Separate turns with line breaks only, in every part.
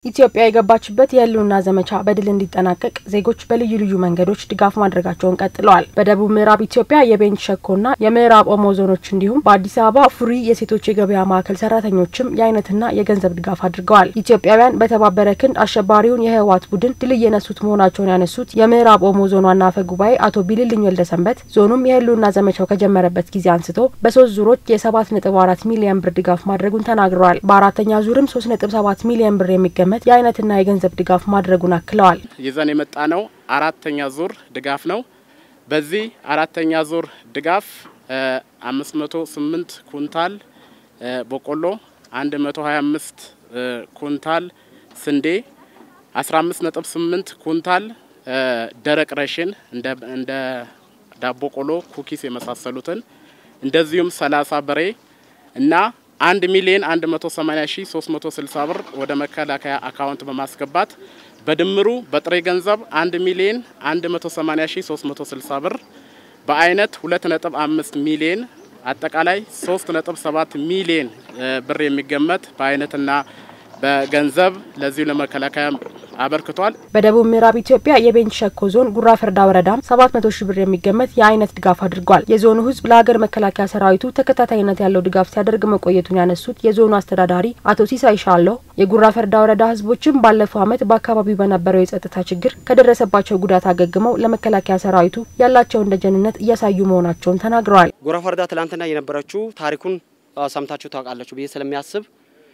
ኢትዮጵያ የገባችበት የሕልውና ዘመቻ በድል እንዲጠናቀቅ ዜጎች በልዩ ልዩ መንገዶች ድጋፍ ማድረጋቸውን ቀጥለዋል። በደቡብ ምዕራብ ኢትዮጵያ የቤንች ሸኮና የምዕራብ ኦሞ ዞኖች እንዲሁም በአዲስ አበባ ፉሪ የሴቶች የገበያ ማዕከል ሰራተኞችም የአይነትና የገንዘብ ድጋፍ አድርገዋል። ኢትዮጵያውያን በተባበረ ክንድ አሸባሪውን የህወሓት ቡድን ድል እየነሱት መሆናቸውን ያነሱት የምዕራብ ኦሞ ዞን ዋና አፈ ጉባኤ አቶ ቢልልኝ ወልደሰንበት ዞኑም የሕልውና ዘመቻው ከጀመረበት ጊዜ አንስቶ በሶስት ዙሮች የሰባት ነጥብ አራት ሚሊዮን ብር ድጋፍ ማድረጉን ተናግረዋል። በአራተኛ ዙርም ሶስት ነጥብ ሰባት ሚሊዮን ብር የሚገመ የአይነትና የገንዘብ ድጋፍ ማድረጉን አክለዋል።
ይዘን የመጣ ነው አራተኛ ዙር ድጋፍ ነው። በዚህ አራተኛ ዙር ድጋፍ አምስት መቶ ስምንት ኩንታል በቆሎ፣ አንድ መቶ ሀያ አምስት ኩንታል ስንዴ፣ አስራ አምስት ነጥብ ስምንት ኩንታል ደረቅ ረሽን እንደ ዳቦ ቆሎ፣ ኩኪስ የመሳሰሉትን እንደዚሁም ሰላሳ በሬ እና አንድ ሚሊዮን አንድ መቶ ሰማኒያ ሺ ሶስት መቶ ስልሳ ብር ወደ መከላከያ አካውንት በማስገባት በድምሩ በጥሬ ገንዘብ አንድ ሚሊዮን አንድ መቶ ሰማኒያ ሺ ሶስት መቶ ስልሳ ብር በአይነት ሁለት ነጥብ አምስት ሚሊዮን አጠቃላይ ሶስት ነጥብ ሰባት ሚሊዮን ብር የሚገመት በአይነትና በገንዘብ ለዚሁ ለመከላከያ አበርክቷል።
በደቡብ ምዕራብ ኢትዮጵያ የቤንች ሸኮ ዞን ጉራ ፈርዳ ወረዳም ሰባት መቶ ሺህ ብር የሚገመት የአይነት ድጋፍ አድርጓል። የዞኑ ሕዝብ ለሀገር መከላከያ ሰራዊቱ ተከታታይነት ያለው ድጋፍ ሲያደርግ መቆየቱን ያነሱት የዞኑ አስተዳዳሪ አቶ ሲሳይ ሻለሁ የጉራ ፈርዳ ወረዳ ሕዝቦችም ባለፈው ዓመት በአካባቢው በነበረው የጸጥታ ችግር ከደረሰባቸው ጉዳት አገግመው ለመከላከያ ሰራዊቱ ያላቸውን ደጀንነት እያሳዩ መሆናቸውን ተናግረዋል።
ጉራ ፈርዳ ትላንትና የነበረችው ታሪኩን ሰምታችሁ ታውቃላችሁ ብዬ ስለሚያስብ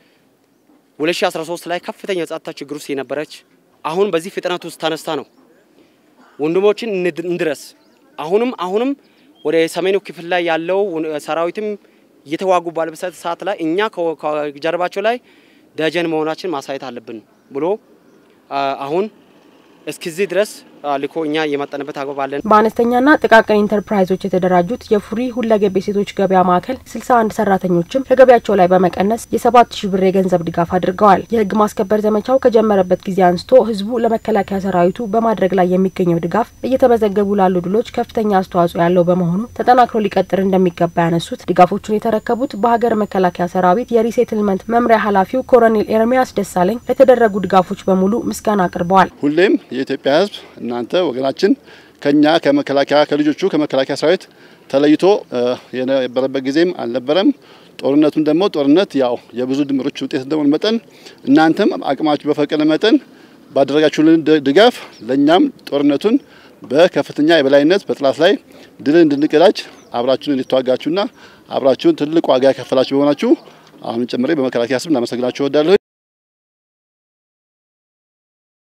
2013 ላይ ከፍተኛ የጸጥታ ችግር ውስጥ የነበረች አሁን በዚህ ፍጥነት ውስጥ ተነስታ ነው ወንድሞችን እንድረስ አሁንም አሁንም ወደ ሰሜኑ ክፍል ላይ ያለው ሰራዊትም እየተዋጉ ባለበት ሰዓት ላይ እኛ ከጀርባቸው ላይ ደጀን መሆናችን ማሳየት አለብን ብሎ አሁን እስከዚህ ድረስ ልኮ እኛ የመጠንበት አግባብ አለን።
በአነስተኛና ጥቃቅን ኢንተርፕራይዞች የተደራጁት የፉሪ ሁለገብ የሴቶች ገበያ ማዕከል ስልሳ አንድ ሰራተኞችም ከገበያቸው ላይ በመቀነስ የሰባት ሺህ ብር የገንዘብ ድጋፍ አድርገዋል። የህግ ማስከበር ዘመቻው ከጀመረበት ጊዜ አንስቶ ህዝቡ ለመከላከያ ሰራዊቱ በማድረግ ላይ የሚገኘው ድጋፍ እየተመዘገቡ ላሉ ድሎች ከፍተኛ አስተዋጽኦ ያለው በመሆኑ ተጠናክሮ ሊቀጥል እንደሚገባ ያነሱት ድጋፎቹን የተረከቡት በሀገር መከላከያ ሰራዊት የሪሴትልመንት መምሪያ ኃላፊው ኮሎኔል ኤርሚያስ ደሳለኝ ለተደረጉ ድጋፎች በሙሉ ምስጋና አቅርበዋል።
ሁሌም የኢትዮጵያ ህዝብ እናንተ ወገናችን ከኛ ከመከላከያ ከልጆቹ ከመከላከያ ሰራዊት ተለይቶ የነበረበት ጊዜም አልነበረም። ጦርነቱን ደግሞ ጦርነት ያው የብዙ ድምሮች ውጤት እንደሆነ መጠን እናንተም አቅማችሁ በፈቀደ መጠን ባደረጋችሁልን ድጋፍ ለእኛም ጦርነቱን በከፍተኛ የበላይነት በጥላት ላይ ድል እንድንቀዳጅ አብራችሁን እንድትዋጋችሁና አብራችሁን ትልቅ ዋጋ የከፈላችሁ በሆናችሁ አሁን ጨምሬ በመከላከያ ስም እናመሰግናችሁ እወዳለሁ።